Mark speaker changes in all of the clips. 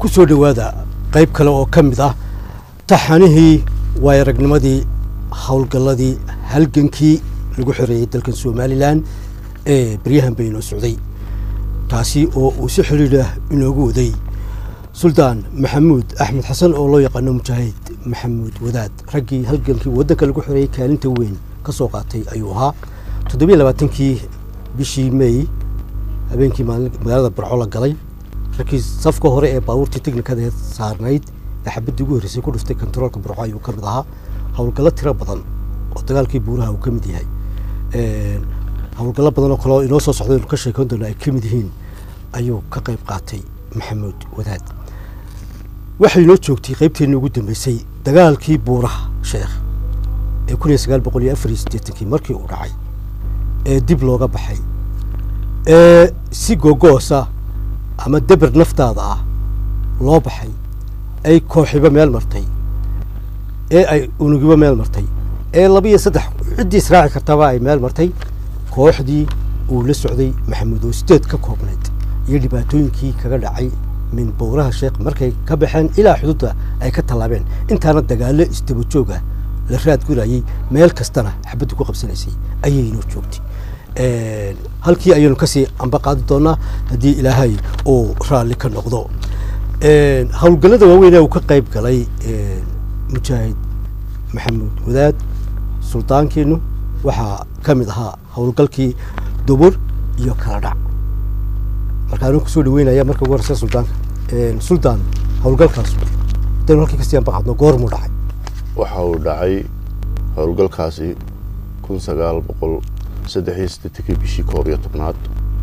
Speaker 1: ku soo dhowaada qayb kale oo ka mid ah taxanihii waay aragnimadii howlgalladii halgankii lagu xoreeyey dalkan somalilan ee baryahan bay inoo socday taasi oo uu si xidhiidh ah inoogu waday suldaan maxamuud axmed xasan oo loo yaqaano mujaahid maxamuud wadaad raggii halgankii waddanka lagu xoreeyey kaalinta weyn ka soo qaatay ayuu ahaa toddobiyo labaatankii bishii may habeenkii magaalada barco la galay raggii safka hore ee baabuurtii teknikadeed saarnayd ee xabaddii ugu horreysay ku dhuftay kontaroolka barco ayuu ka mid ahaa howlgallo tiro badan oo dagaalkii buuraha uu ka mid yahay howlgallo badan oo kaleo inoo soo socda inu ka sheekoon doona ay ka mid yihiin ayuu ka qayb qaatay maxamuud wadaad waxay inoo joogtay qaybteenii ugu dambeysay dagaalkii buuraha sheekh ee kun iyo sagaal boqol iyo afar iyo siddeetankii markii uu dhacay ee dib looga baxay ee si gogoosa ama deber naftaada ah loo baxay ay kooxiba meel martay ee ay unugiba meel martay ee laba iyo saddex ciddii israaci kartaba ay meel martay kooxdii uu la socday maxamuud oo sideed ka koobnayd iyo dhibaatooyinkii kaga dhacay min buuraha sheekh markay ka baxeen ilaa xuduudda ay ka tallaabeen intaana dagaallo isdaba jooga la raad gurayey meel kastana xabaddu ku qabsanaysay ayay inoo joogtay halkii ayaynu kasii amba qaadi doonaa haddii ilaahay uu raalli ka noqdo howlgallada waaweynee uu ka qayb galay mujaahid maxamuud wadaad suldaankiinu waxaa ka mid ahaa howlgalkii dubur iyo kala dhac markaanu kusoo dhaweynaya marka ugu horeysa suldaanka suldaan howlgalkaas hadaynu halkii kasii amba qaadno goormuu dhacay
Speaker 2: waxa uu dhacay howlgalkaasi kun sagaal boqol saddex iyo siddeetankii bishii koob iyo tobnaad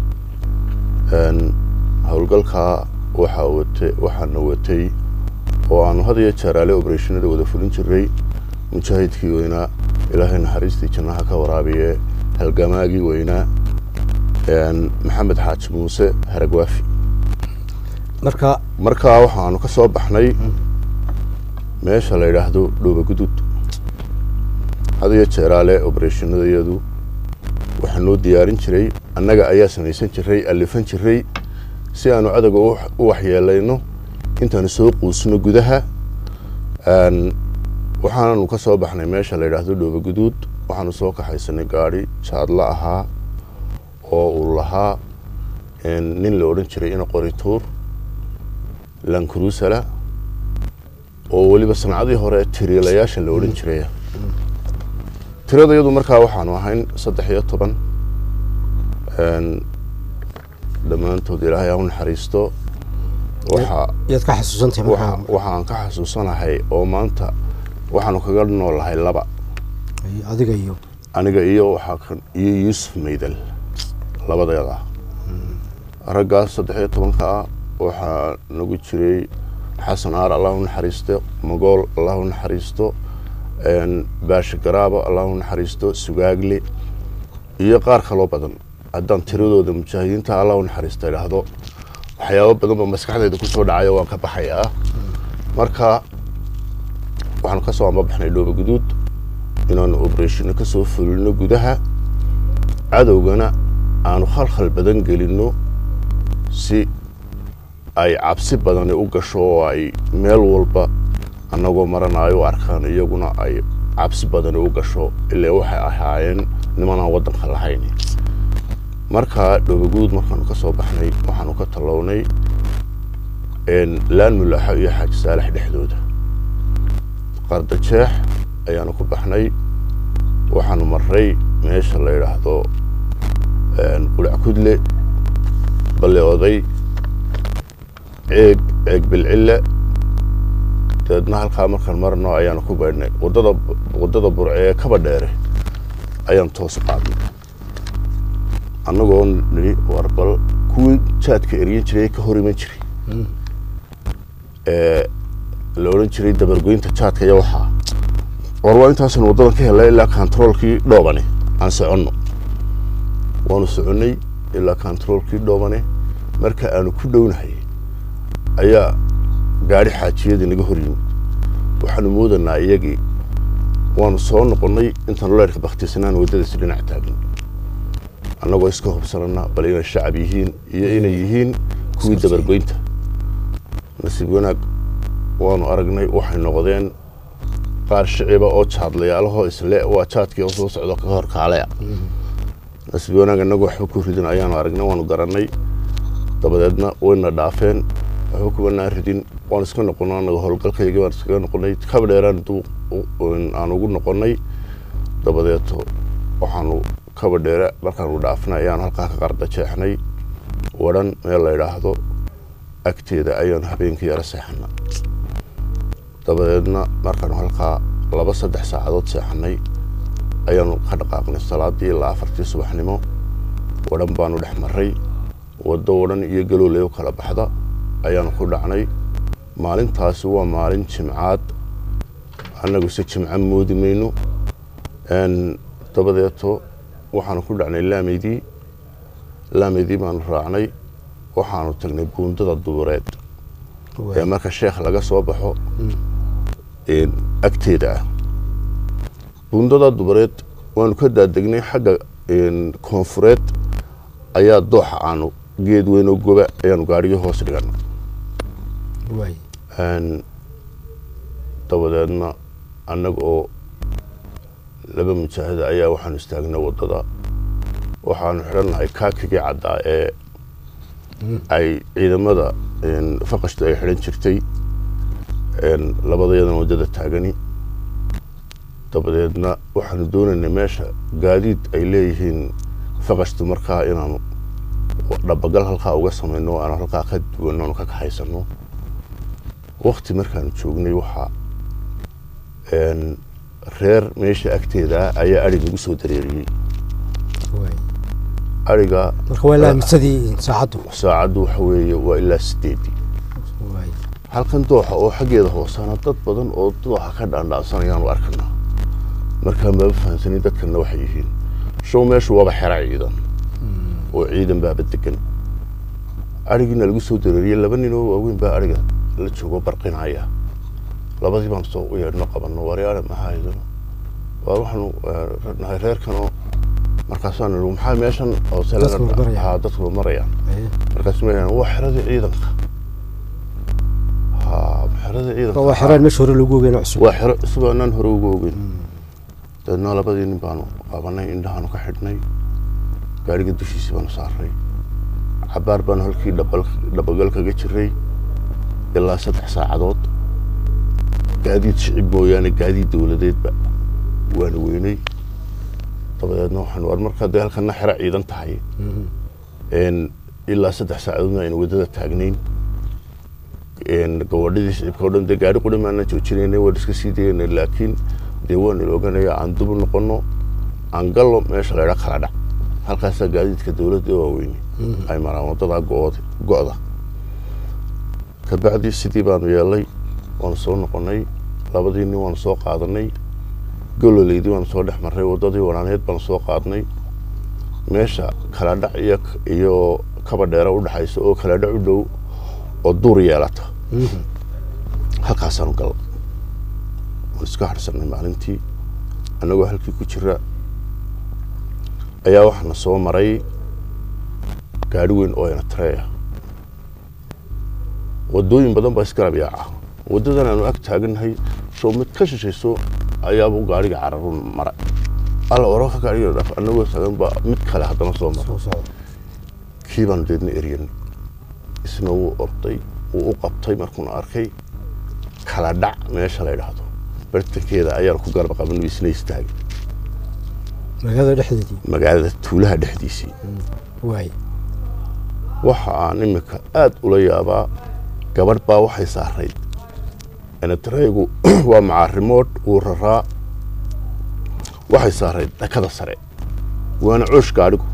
Speaker 2: howlgalkaa waxaa watay waxaana watay oo aanu had iyo jeeraale obereshinada wada fulin jiray mujaahidkii weynaa ilaahay naxariistii jannaha ka waraabiye halgamaagii weynaa maxamed xaaji muuse haragwaafi
Speaker 1: marka
Speaker 2: markaa waxaanu ka soo baxnay meesha la yidhaahdo dhooba guduud had iyo jeeraale obereshinadayadu waxaa noo diyaarin jiray annaga ayaa samaysan jiray allifan jiray si aanu cadowga u waxyeelayno intaanu soo quusno gudaha waxaananu ka soo baxnay meesha la yidhaahdo dhooba guduud waxaanu soo kaxaysanay gaadhi jaadla ahaa oo uu lahaa nin la odhan jiray ina qorituur lankrusala oo weliba sancadii hore tiriilayaasha la odhan jiraya tiradayadu markaa waxaanu ahayn saddex iyo toban dhammaantood ilaahay ha u naxariisto
Speaker 1: yaad ka xasuusantahay markaa
Speaker 2: waxaan ka xasuusanahay oo maanta waxaanu kaga noolahay laba
Speaker 1: adiga iyo
Speaker 2: aniga iyo waxaa iyo yuusuf maydal labadeeda raggaas saddex iyo tobanka ah waxaa nagu jiray xasan aar allah u naxariisto magool allah u naxariisto baasha garaabo allah u naxariisto sugaagle iyo qaar kaloo badan haddaan tiradooda mujaahidiinta allah u naxariista idhaahdo waxyaabo badan ba maskaxdayda kusoo dhacayo waan ka baxayaa marka waxaanu ka soo ambabaxnay dhooba guduud inaanu obereshino ka soo fulino gudaha cadowgana aanu khalkhal badan gelinno si ay cabsi badani u gasho oo ay meel walba annagoo maranayo u arkaan iyaguna ay cabsi badani u gasho ilaa waxay ahaayeen nimanaan waddanka lahayn markaa dhoobaguud markaanu ka soo baxnay waxaanu ka tallownay laan mulaaxo iyo xaaji saalax dhexdooda qardajeex ayaanu ku baxnay waxaanu marray meesha la yidhaahdo qulac kudle balle oday ceeg ceeg bilcille dabeedna halkaa markaan marno ayaanu ku baydhnay wadada waddada burce ee kaba dheere ayaan toos qaadnay annagoo nidhi war bal kuwii jaadka eryan jiray ka hor iman jiray ee la odhan jiray dabargoynta jaadka iyo waxaa war waa intaasanu waddadan ka helnay ilaa kontaroolkii dhoobane aan soconno waanu soconnay ilaa kontaroolkii dhoobane marka aanu ku dhownahay ayaa gaadhi xaajiyadii naga hor yimid waxaanu moodanaa iyagii waanu soo noqonnay intaanu leerka bakhtiisanaan waddadaasi dhinac taagin annagoo iska hubsanana bal inay shacab yihiin iyo inay yihiin kuwii dabargoynta nasiib wanaag waanu aragnay waxay noqdeen qaar shiciba oo jaadlayaalahoo isle waa jaadkii oo soo socdo ka hor kaalea nasiib wanaag innagu waxba ku ridin ayaanu aragnay waanu garannay dabadeedna wayna dhaafeen waxba kumanaa ridin waan iska noqonay anaga howlgalkaygii baan iskaga noqonay kabadheeraan aan ugu noqonnay dabadeeto waxaanu kabadheere markaanu dhaafnay ayaanu halkaa ka qardajeexnay wadhan meel la idhaahdo agteeda ayaanu habeenkii yaro seexana dabadeedna markaanu halkaa laba saddex saacadood seexanay ayaanu ka dhaqaaqnay salaadii ilaa afartii subaxnimo wadhan baanu dhex maray waddo wadhan iyo galooley u kala baxda ayaanu ku dhacnay maalintaasi waa maalin jimcaad annaguse jimco moodi mayno dabadeeto waxaanu ku dhacnay laameydii laameydii baanu raacnay waxaanu tagnay buundada dubureed ee marka sheekh laga soo baxo agteeda ah buundada dubureed waanu ka daadegnay xagga koonfureed ayaa dooxa aanu geed weyn oo goba ayaanu gaadhigii hoos dhigana dabadeedna annaga oo laba mujaahida ayaa waxaanu istaagnay waddada waxaanu xidhannahay kaakigii caddaa ee ay ciidamada faqashtu ay xidhan jirtay labadayadan waddada taagani dabadeedna waxaanu doonaynay meesha gaadiid ay leeyihiin faqashtu markaa inaanu dhabagal halkaa uga samayno aanu halkaa ka duwanno aanu ka kaxaysano wakti markaanu joognay waxaa reer meesha agteeda ayaa ari nagu soo dareeriyey ariga
Speaker 1: marka waa laamisadii saacaddu
Speaker 2: saacaddu waxa weeye waa ilaa sideedii halkan dooxa oo xaggeeda hoosana dad badan oo dooxa ka dhaandhaansanayaan arkanaa markaan baaba fahamsanin dadkanna waxay yihiin show meeshu waaba xera ciidan oo ciidan baaba degan arigiina lagu soo dareeriyey laba nin oo waaweyn baa ariga la joogo barqinaya labadii baan soo u yeedhno qabanno waryaale maxaa idin waa waxaanu nahay reerkanoo markaasaan nidhi maxaa meeshan hoose ha dadku marayaan markaasu ma waa xeradii ciidanka ha xeradii ciidanka
Speaker 1: waa xeraan meesha hore lagu ogeyn cusub
Speaker 2: waa xero cusub aanaan hore ugu ogeyn dabeedna labadii nin baanu qabanay indhahaanu ka xidhnay gaadhiga dushiisii baanu saaray cabaar baanu halkii dhabagal kaga jiray ilaa saddex saacadood gaadiid shicib mooyaane gaadiid dowladeedba waana weynay dabadeedna waxaan war markaa dee halkana xero ciidan tahay ilaa saddex saacadoodna aynu waddada taagnayn gabadhadii shicibka o dhan dee gaari quri maanaan joojinaynay waan iska sii daynay laakiin dee waan il oganaya aan dubu noqono aan gallo meesha laydha kala dhac halkaasaa gaadiidka dowladda waaweyne ay maraan waddadaa go-ood go-da kabacdi sidii baanu yeelay waanu soo noqonnay labadii nin waanu soo qaadanay gololeydii waanu soo dhex marray waddadii wanaaneed baanu soo qaadnay meesha kala dhac iyo iyo kaba dheera u dhexaysa oo kala dhac u dhow oo duur yeelata halkaasaanu galla waan iska harsanay maalintii annagoo halkii ku jira ayaa waxaana soo maray gaadhi weyn oo ina tareeya waddooyin badan baa isgarab yaaca waddadan aanu ag taagannahay soo mid ka shishayso ayaaba gaadhiga cararu mara alla oraka gaadhiga dhaf annagoo taagan baa mid kale haddana soo mara kii baanu deedna eryan isna wuu orday wuu u qabtay markuuna arkay kala dhac meesha la ydhaahdo bartankeeda ayaanu ku garba qaban isna istaagay
Speaker 1: magaalada dhexdeedii
Speaker 2: magaalada tuulaha dhexdiisii
Speaker 1: waay
Speaker 2: waxa aan imika aada ula yaabaa gabadh baa waxay saarayd enetareygu waa macaarimoodh wuu raraa waxay saarayd dhakada sare waana coosh gaadhigu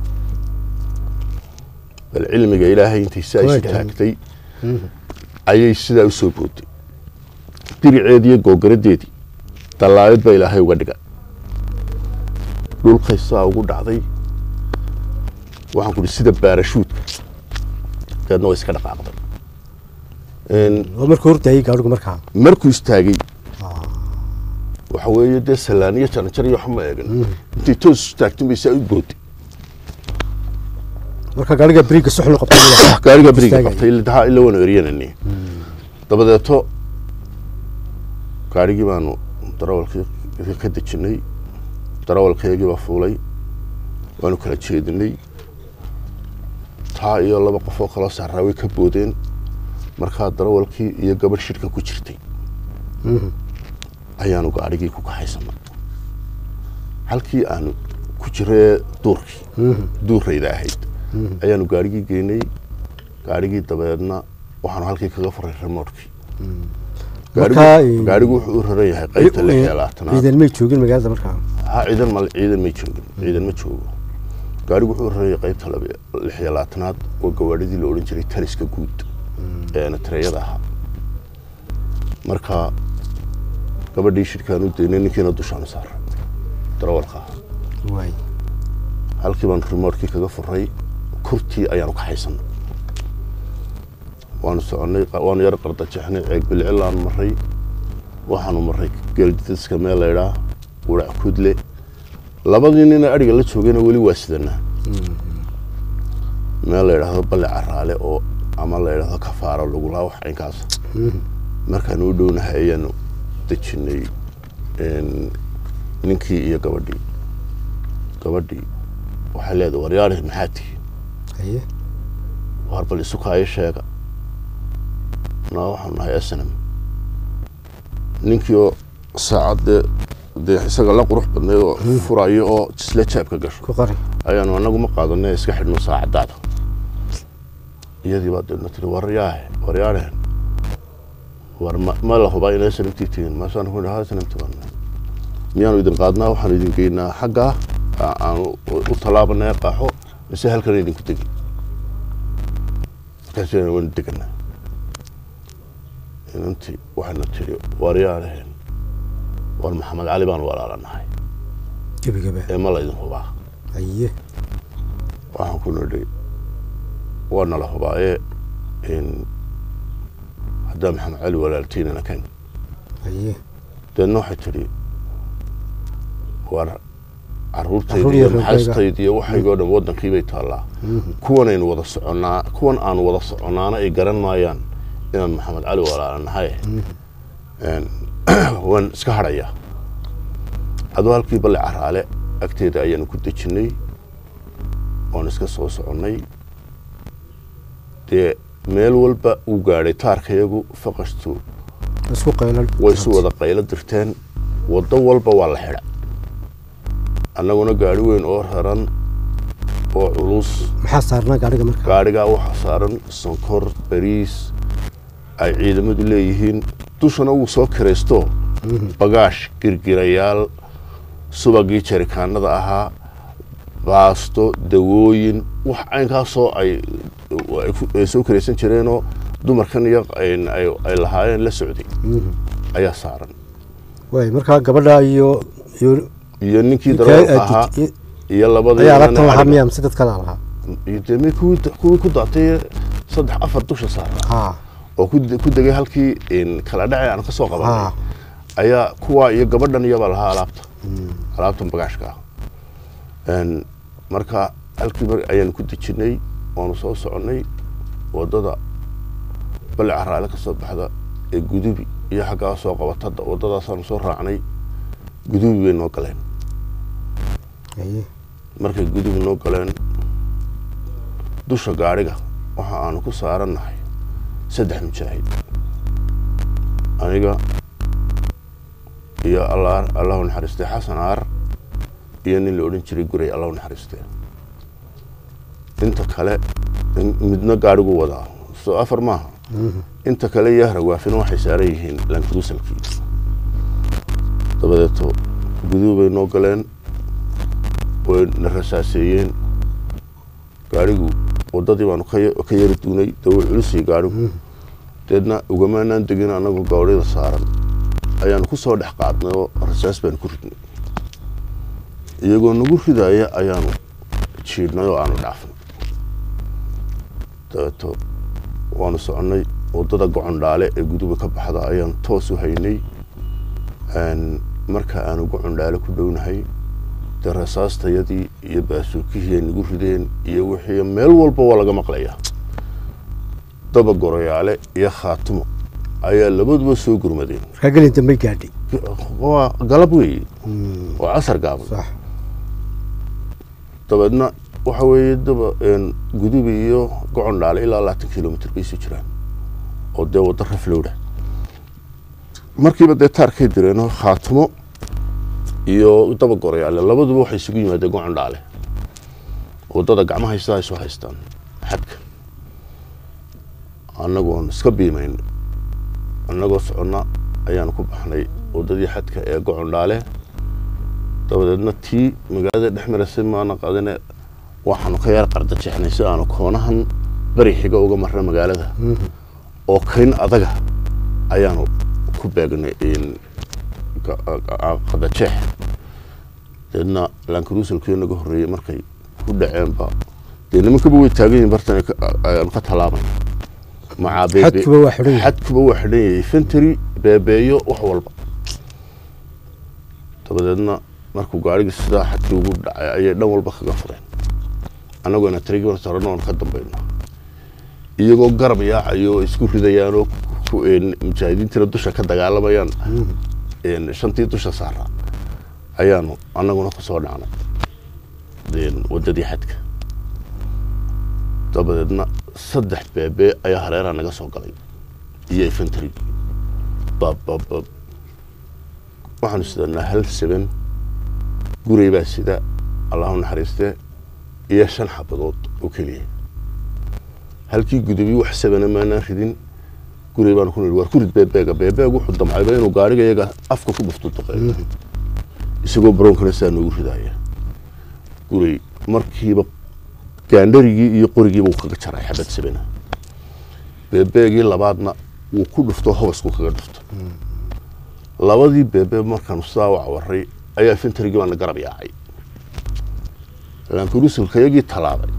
Speaker 2: bal cilmiga ilaahay intay si aysi taagtay ayay sidaa u soo booday diriceedii iyo googaradeedii dallaayad baa ilaahay uga dhiga dhulkay saa ugu dhacday waxaan ku uhi sida baarashuudka dabeedna way iska dhaqaaqday
Speaker 1: waa markuu hordaayey gaadhigu markaa
Speaker 2: markuu istaagay waxa weeye dee sallaaniyo jaranjar iyo waxma eegan intay toos istaagtin bay saa u booday
Speaker 1: marka gaadhiga beriga suxnu qabtay
Speaker 2: gaariga beriga
Speaker 1: Istaagay.
Speaker 2: qabtay ilaa ila waanu eryanani dabadeeto gaadhigii baanu darawalkii ka dejinay darawalkeygii baa fuulay waanu kala jeedinay taa iyo laba qof oo kaloo saaraa way ka boodeen markaa darawalkii iyo gabadh shirka ku jirtay ayaanu gaadhigii ku kaxaysanay halkii aanu ku jiree duurkii duurayda ahayd ayaanu gaadhigii geynay gaadhigii dabeedna waxaanu halkii kaga furay remotkii gaadhigu wuxuu u raran yahay qaybta lix iyo labaatanaad
Speaker 1: ciidan may joogin magaalada markaa
Speaker 2: ha ciidan mal ciidan may joogin ciidan ma joogo gaadhigu wuxuu u raran yahay qaybta lix iyo labaatanaad oo gawaadhidii la odhan jiray taliska guud ee natareyada ahaa marka gabadhii shirkaan u daynay ninkiina dushaanu saaray darawalka ahaa
Speaker 1: waay
Speaker 2: halkii baan remotkii kaga furay kurtii ayaanu kaxaysanay waanu soconnay waanu yar qardajexnay ceeg bilcilaan maray waxaanu maray geeldidaska meel laydhaa wurac kudle labadii nina adhiga la joogayna weli waa sidanaa meel la yidhaahdo balle caraale oo ama la yidhaahdo kafaaro lagulaa wax caynkaas markaanu u dhownahay ayaanu dejinay ninkii iyo gabadhii gabadhii waxay leedahay waryaari maxaa tihi
Speaker 1: haye
Speaker 2: waar bal isukaayo sheega na waxaanu nahay snm ninkii oo saacad dee dee isaga la qurux badnayd oo furayo oo jisle jaabka gasho
Speaker 1: ku qari
Speaker 2: ayaanu anagu ma qaadane iska xidhno saacadaada iyadii baa deedna tiri waryaahe waryaarehen war ma ma la hubaa inay snamtii tihiin maasaanu ku ha snamti baan miyaanu idin qaadnaa waxaanu idin geynaa xaggaa aanu u tallaabanay qaaxo mise halkan idinku degi markaasina waanu deganaa inantii waxayna tiri waryaarehen war maxamed cali baanu walaalanahay
Speaker 1: gebagaba
Speaker 2: ee ma laydin hubaa
Speaker 1: haye
Speaker 2: waxaan ku nidhi waa nala hubaaye haddaa maxamed cali walaaltiinana kan
Speaker 1: haye
Speaker 2: deedna waxay tidhi war
Speaker 1: Carruur
Speaker 2: caruurtayda
Speaker 1: iyo
Speaker 2: iyo
Speaker 1: reerkayga.
Speaker 2: maxaastayda iyo waxaygoo dhan waddankiibay taallaa kuwanaynu wada soconnaa kuwan aanu wada soconnaana ay garan maayaan inaan maxamed cali walaalanahay waan iska hadhayaa adoo halkii balle caraale agteeda ayaanu ku dejinnay oon iska soo soconnay dee meel walba uu gaadhay taarkayagu faqashtu
Speaker 1: isku qaylan
Speaker 2: way isu wada qaylo dirteen waddo walba waa la xidha annaguna gaadhi weyn oo raran oo culus
Speaker 1: maxaa saarnaa gaadhiga markaa
Speaker 2: gaadhigaa waxaa saaran sonkor bariis ay ciidamadu leeyihiin dushana wuu soo kiraysto bagaash girgirayaal subagii jarikaanada ahaa baasto dawooyin wax caynkaasoo ay ay ku- ay soo kiraysan jireenoo dumarkan iyo ay- ay ay lahaayeen la socday ayaa saaran
Speaker 1: waay markaa gabadha iyo iyo
Speaker 2: iyo ninkii
Speaker 1: Ninkaa
Speaker 2: darawalka
Speaker 1: aad
Speaker 2: ahaa
Speaker 1: dij-
Speaker 2: iyo labadii
Speaker 1: ayaa
Speaker 2: nina
Speaker 1: alaabtan lahaa
Speaker 2: ariga.
Speaker 1: miyaa mise dad kale lahaa
Speaker 2: iyo dee mi kuwii kuwii ku daatay saddex afar dusha saaran
Speaker 1: ha
Speaker 2: oo ku de- ku degay halkii in kala dhacay aan ka soo qabanay
Speaker 1: ha
Speaker 2: ayaa kuwa iyo gabadhan iyabaa lahaa alaabta alaabtan bagaashka ah Een, marka halkii mar ayaanu ku dejinay waanu soo soconnay waddada balle caraale ka soo baxda ee gudubi iyo xaggaa soo qabatada waddadaasaanu soo raacnay gudubi bay noo galeen
Speaker 1: haye
Speaker 2: markay gudubi noo galeen dusha gaadhiga waxa aanu ku saarannahay saddex mujaahid aniga iyo alla allahu naxariistay xasan aar iyo nin la odhan jiray guray allahu naxariistay inta kale in- midna gaadhigu wadaa soo afar maaha inta kale iyo haragwaafina waxay saaran yihiin lankadusalkii dabadeeto gudubi bay noo galeen way na rasaaseeyeen gaadhigu waddadii baanu ka ya- ka yari duunay dee way culusay gaadhigu deedna ugamaanaan degin annagu gaadhida saaran ayaanu ku soo dhex qaadnay oo rasaas baanu ku ridnay iyagoo nagu ridaya ayaanu jiidhnay oo aanu dhaafnay dabeeto waanu soconnay waddada gocondhaale ee guduba ka baxda ayaanu toos u haynay Een, marka aanu gocondhaale ku dhownahay dee rasaastayadii iyo baasuukihii ay nagu rideen iyo wixii meel walba waa laga maqlayaa daba goroyaale iyo khaatimo ayaa labaduba soo gurmadeen
Speaker 1: markaa gelin dambey gaadhay
Speaker 2: waa galab weeye waa casar gaaban
Speaker 1: sax
Speaker 2: dabeedna waxa weeye daba gudubi iyo gocon dhaale ilaa labaatan kilomitr bay isu jiraan oo dee waddo raflowdha markiiba dee taarkay direenoo khaatimo iyo daba gorayaale labaduba waxay isugu yimaadeen gocon dhaale waddada gacmaha haysta ay soo haystaan xadka annagu oon iska biimayn annagoo soconna ayaanu ku baxnay waddadii xadka ee gocon dhaale dabadeedna tii magaalada dhex marasay maana qadine waxaanu ka yar qarda jeexnay si aanu koonahan beri xiga uga marna magaalada oo kayn adaga ayaanu ku beegnay qadajeex deedna lankruusalkii naga horreeyey markay ku dhaceenba dee nimankaba way taagan yihin bartan ayaanu ka tallaabay macaa
Speaker 1: xadkuba waa xidhan yahay
Speaker 2: xadkuba waa xidhan yahay fentry beebeeyo wax walba dabadeedna markuu gaarigii sidaa xadkii ugu dhacay ayay dhan walba kaga fureen annagoona tarigii sarano oon ka dambayno iyagoo garab yaacayo oo isku ridayaanoo mujaahidiintiina dusha ka dagaalamayaan shantii dusha saara ayaanu annaguna ku soo dhacnay waddadii xadka dabadeedna saddex beebe ayaa hareeraha naga soo galay iyo infantry babbab waxaanu sidanaa hal seben guray baa sida allahu naxariistee iyo shan xabadood oo keliya halkii gudubi wax sabana maanaan ridin guray baanu ku nidhi waar ku rid beebeega beebeeg wuxuu damcayba inuu gaariga iyaga afka ku dhufto duqeeyo isagoo baroonkana saa noogu ridaaya guray markiiba gaandharigii iyo qorigiiba uu kaga jaray xabad sabana beebeegii labaadna wuu ku dhufto hobasku kaga dhufto labadii beebe markaanu sidaa wacawaray ayaa fintarigii baana garab yaacay laankurusulka iyagii tallaabay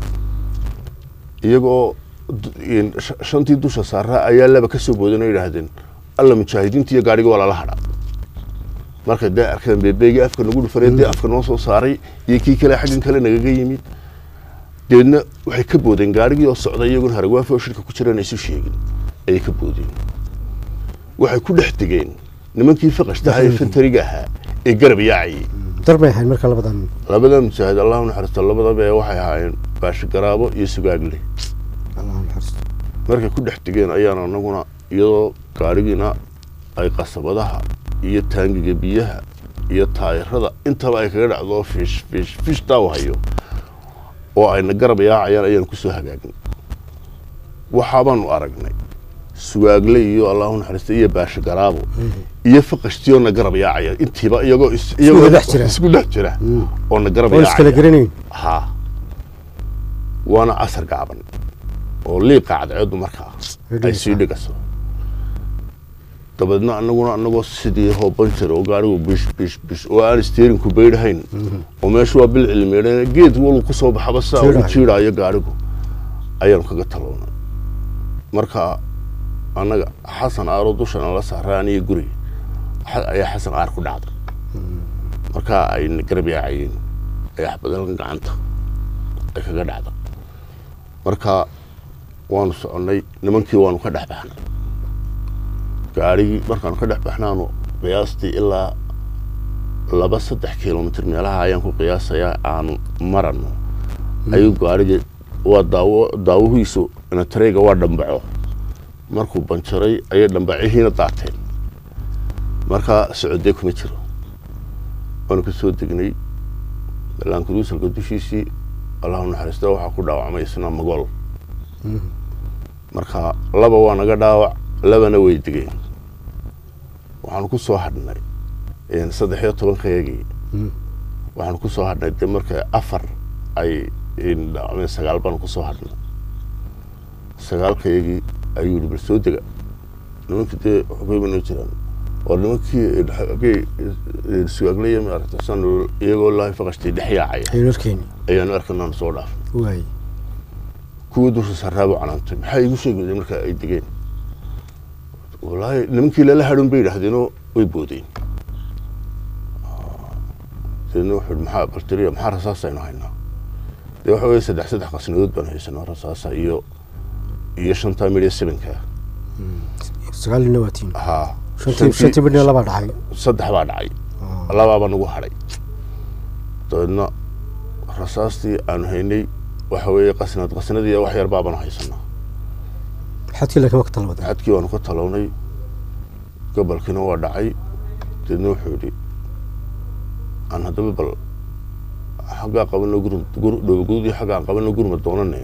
Speaker 2: iyagoo shantii dusha saaraa ayaa laba ka soo boodana yidhaahdeen alla mujaahidiinta iyo gaadhiga waa lala hadha markay dee arkeen beebeegii afka nagu dhufanay dee afka noo soo saaray iyo kii kale xaggan kale nagaga yimid deedna waxay ka boodeen gaadhigii oo socda iyaguna haragwaafo shirka ku jiraan isu sheegin ayay ka boodeen waxay ku dhex degeen nimankii fiqashtaha ee fantariga ahaa ee garab yaacayay
Speaker 1: dar bay ahayd marka labadan
Speaker 2: labada mujaahid allahu naxariisto labadaba ee waxay ahaayeen baashigaraabo iyo sugaagle
Speaker 1: allahu naxariisto
Speaker 2: markay ku dhex degeen ayaanu anaguna iyadoo gaadhigiina ay qasabadaha iyo taangiga biyaha iyo taayirada intaba ay kaga dhacdo fish fish fish taa hayo oo ayna garab yaacayaan ayaanu kusoo hagaagnay waxaabaanu aragnay sugaagle iyo allahu naxariista iyo baashigaraabo iyo faqashtiyoona garab yaacaya intiiba iyagoo is- iyagoo
Speaker 1: dhex jira.
Speaker 2: isku dhex jira oona garab
Speaker 1: oon iskala
Speaker 2: yaacaya
Speaker 1: garanayn
Speaker 2: ha waana casar gaaban oo liiqa cadceedu markaa ay sii dhigaso dabeedna anaguna anagoo sidii hoobanjir oo gaarigu bish bish bish oo aan steerinku baydhahayn oo meeshu waa bil cilmiyeedhan geed walu ku soo baxaba saa ugu
Speaker 1: Jiidhayo.
Speaker 2: jiidhaayo gaarigu ayaanu kaga talownay marka annaga xasan aaroo dushan ala saaray aniyo guriga xa- ayaa xasan aar ku dhacday markaa ay na garab yaacayeen ay axbadalka gacanta ay kaga dhacda marka waanu soconnay nimankii waanu ka dhex baxnay gaarigii markaanu ka dhex baxnaanu qiyaastii ilaa laba saddex kilomitr meelaha ayaan ku qiyaasayaa aanu marano ayuu gaarigii waa daawo daawuhiisu inatareyga waa dhambaco markuu banjaray ayay dhambacihiina daateen markaa socodee kuma jiro waanu ka soo degnay laankuruusalka dushiisii allahu naxariista waxaa ku dhaawacmay isna magool marka laba waa naga dhaawac labana way degeen waxaanu ku soo hadhnay saddex iyo tobankayagii waxaanu ku soo hadhnay dee marka afar ay dhaawacmeen sagaal baanu ku soo hadhnay sagaalkayagii ayuu yihi bal soo dega nimankii dee xogay banoo jiraan waa nimankii xagay sugaagleya maaragta san iyagoo laahi faqashtay dhex yaacaya
Speaker 1: aynu arkeeni
Speaker 2: ayaanu arkanaanu soo dhaafnay
Speaker 1: waay
Speaker 2: kuwii dusha saraabu canaantay maxaa igu sheegayeen marka ay degeen wallaahi nimankii lala hadhun bay yidhaahdeenoo way boodeen deedna wuxuu yihi maxaa bartiriya maxaa rasaasaynu haynaa dee waxa weeye saddex saddex qasnadood baan haysanaa rasaasa iyo iyo shantaa midhiya sebenka
Speaker 1: sagaal iyo labaatiin
Speaker 2: haa
Speaker 1: shantii shantii midna labaa dhacay
Speaker 2: saddex baa dhacay labaaba nagu hadhay dabeedna rasaastii aanu haynay waxa weeye qasnad qasnadii wax yar baabanu haysanaa
Speaker 1: xadkii laakiin waqti talawada
Speaker 2: xadkii baanu ka talownay gobolkiina waa dhacay deedna wuxuu yidhi aan haddaba bal xaggaa qabano gurm dhowgudii xaggaan qabano gurma doonane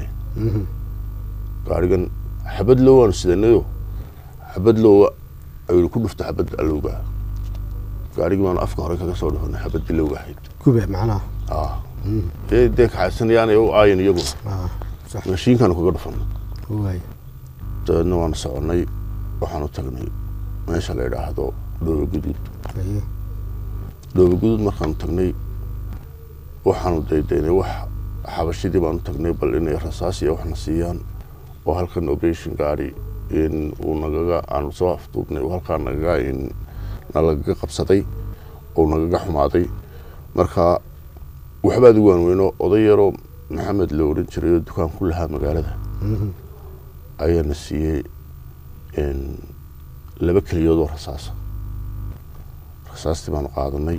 Speaker 2: gaarigan xabad low waanu sidanayo xabad lowa ayuu ku dhufta xabad alowga gaarigii baanu afka hore kaga soo dhufanay xabaddii lowga ahayd
Speaker 1: gube macnaha
Speaker 2: ah dee dee kaxaysanayaanay u aayan iyaguna
Speaker 1: Ah, sax
Speaker 2: mashiinkaanu kaga dhufanay
Speaker 1: waay
Speaker 2: dabeedna waanu soconnay waxaanu tagnay meesha la yidhaahdo dhooba guduud
Speaker 1: Aye.
Speaker 2: dhooba guduud markaanu tagnay waxaanu daydaynay wax xabashidii baanu tagnay bal inay rasaas iyo waxna siiyaan oo halkan operation gaari in uu nagaga aanu soo afduubnay uu halkaa nagaga in nalagaga qabsaday oo nagaga xumaaday marka waxba adigu waan weyno oday yaroo maxamed la odhan jiray oo dukaan ku lahaa magaalada
Speaker 1: Mhm.
Speaker 2: ayaana siiyey in laba keliyood oo rasaasa rasaastii baanu qaadanay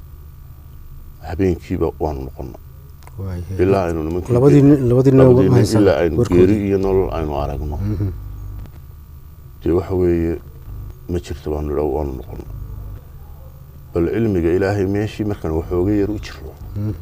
Speaker 2: habeenkiiba waanu noqonnay
Speaker 1: waay
Speaker 2: ilaa aynu nimankii
Speaker 1: labadii nin- labadii nin
Speaker 2: labadii
Speaker 1: uga
Speaker 2: nin
Speaker 1: haysan
Speaker 2: ilaa aynu
Speaker 1: warkoodii.
Speaker 2: geeri iyo nolol aynu aragno
Speaker 1: Mhm.
Speaker 2: dee waxa weeye ma jirto baanu idha waanu noqonnay bal cilmiga ilaahay meeshii markaan waxooga yar u jirno
Speaker 1: Mhm.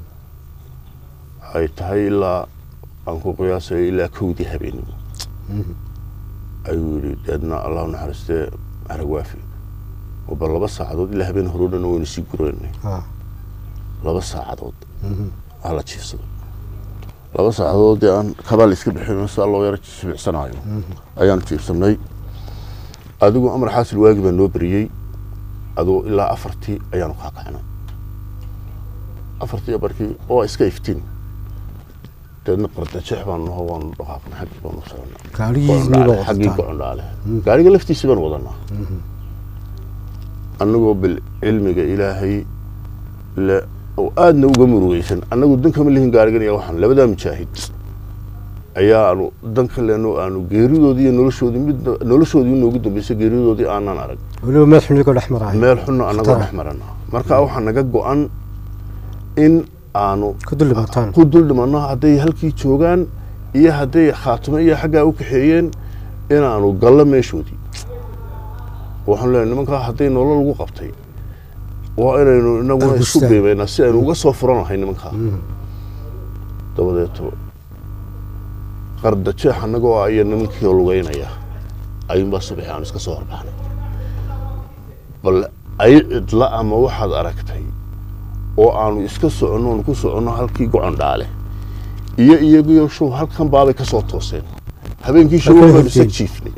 Speaker 2: ay tahay ilaa aan ku qiyaasayo ilaa kowdii habeenimo
Speaker 1: Mhm.
Speaker 2: ayuu yidhi deedna allahu naxariistee arag waafi oo bal laba saacadood ilaa habeen hore o dhan waynu sii gureynay
Speaker 1: Ah.
Speaker 2: laba saacadood
Speaker 1: Mhm.
Speaker 2: waa la jiifsado laba saacadood dee aan kabaal iska bixin saa loo yaro jibicsanaayo ayaanu jiifsanay adigu amar xaasil waagi baa noo beriyey adigu ilaa afartii ayaanu kaa kacnay afartii barkii oo iska iftiin deedna qardajeex baanu naho waanu dhaqaaqnay xaggii baanu soconay
Speaker 1: gaarigiisniiba
Speaker 2: xaggii
Speaker 1: wadataan
Speaker 2: gocondhaale gaariga laftiisii baan wadanaa annagoo bil cilmiga ilaahay le oo aadna uga murugeysan annagu dan kama lihin gaarigan iyo waxaan labadaa mujaahid ayaanu dan ka leno aanu geeridoodii iyo noloshoodii mid noloshoodii inoogu dambeysay geeridoodii aanan arag
Speaker 1: weliba meel xunigo dhex maraayo
Speaker 2: meel xunna annagoo
Speaker 1: Khatar.
Speaker 2: dhex marana marka waxaa naga go-an in aanu
Speaker 1: ka dul dhibaataan
Speaker 2: ku dul dhimanno hadday halkii joogaan iyo hadday khaatimo iyo xaggaa u kaxeeyeen inaanu gallo meeshoodii waxaanu leenahay nimankaa hadday nolol lagu qabtay waa inaynu inaguna isku
Speaker 1: Argustaan.
Speaker 2: qiimaynaa si aynu uga soo furan lahay nimankaa dabadeeto qardajeex annagoo ah iyo nimankii oo lugeynaya ayuunbaa subaxi aanu iska soo horbaxnay bal ay cidla ama waxaad aragtay oo aanu iska soconno oonu ku soconno halkii gocon dhaale iyo iyagiyo show halkan baabay ka soo tooseen habeenkii show
Speaker 1: Halkay
Speaker 2: baanu isa
Speaker 1: horteen.
Speaker 2: jiifnay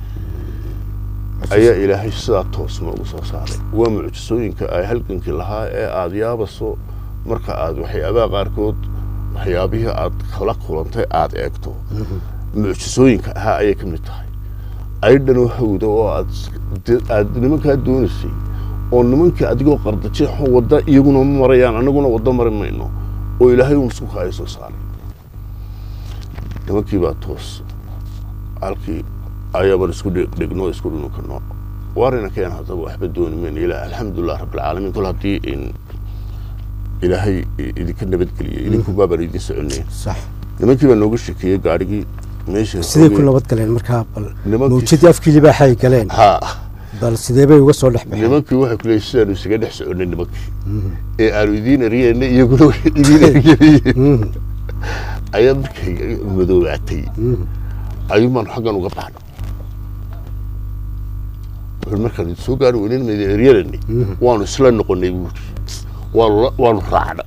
Speaker 2: ayaa ilaahay sidaa toos noogu soo saaray waa mucjisooyinka ay halgankii lahaa ee aada yaabaso marka aad waxyaabaha qaarkood waxyaabihii aad kala kulantay aada eegto mucjisooyinka ahaa ayay ka mid tahay aydhanoo hawda oo aad de- aad nimankaa doonaysay oo nimankii adigoo qardajeexo wadda iyaguna ma marayaan annaguna waddo mari mayno oo ilaahay uun isku kaaya soo saaray nimankii baa toos halkii ayaabaan isku dhe- dhegno isku dhunukano waarina keen haddaba waxba dooni mayno ilaa alxamdulilah rabbilcaalamiin kol haddii in ilaahay i- idinka nabadgeliyey idinku baabaan idin soconay
Speaker 1: sax
Speaker 2: nimankii baa nooga shekeeyey gaarigii meeshii
Speaker 1: siday ku
Speaker 2: xoogay-
Speaker 1: nabad galeen markaa bal
Speaker 2: Nimankii-
Speaker 1: mawjadii afkii libaaxay galeen
Speaker 2: ha
Speaker 1: bal sidee bay uga soo dhex baxeen
Speaker 2: nimankii waxay ku leeyihin sidaanu isaga dhex soconnay nimankii ee aanu idiin eryeena iyaguna way idiin eryanayeen
Speaker 1: Mhm.
Speaker 2: ayaa markay madoobaatay
Speaker 1: Mhm.
Speaker 2: ayuun baanu xaggan uga baxna wuxuu markaan idin soo gaari weynen ma idin eryanani waanu isla noqonay buuri waanu la- waanu raacnay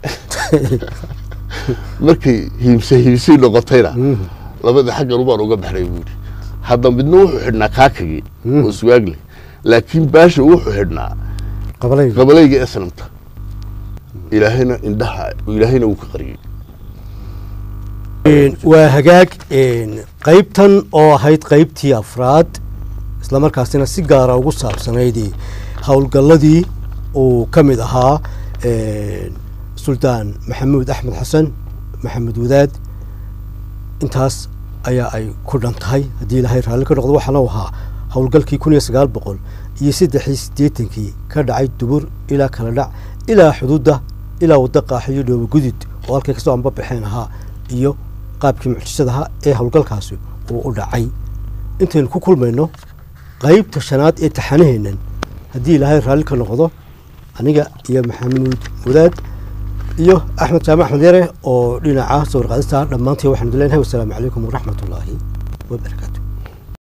Speaker 2: markay hiimse hiimsii noqotayna labada xaggan ubaan uga baxnay buuri hadda midna wuxuu xidhnaa kaakagii oo suwaagle laakiin baasha wuxuu xidhnaa
Speaker 1: qabalayga
Speaker 2: qabalayga eslamta ilaahayna indhaha ilaahayna wuu ka qariyey
Speaker 1: waa hagaag een, qaybtan oo ahayd qaybtii afraad islamarkaasina si gaara ugu saabsanayd howlgalladii uu ka mid ahaa een, suldaan maxamuud axmed xasan maxamed wadaad intaas ayaa ay ku dhan tahay haddii ilaahay raalli ka noqdo waxaana u ahaa howlgalkii kun iyo sagaal boqol iyo saddexii siddeetankii ka dhacay dubur ilaa kala dhac ilaa xuduudda ilaa wadda qaaxiyo dhoobo gudud oo halkay kasoo anbabaxeen ahaa iyo qaabkii mucjisadaha ee howlgalkaasi uu u dhacay intaynu ku kulmayno qaybta shanaad ee taxanaheennan haddii ilaahay raalli ka noqdo aniga iyo maxamuud wadaad iyo axmed jaamac axmed yare oo dhinaca sawir qaadista dhammaantii waxaanu leenahay wasalaamu calaykum waraxmat ullaahi wabarakaatu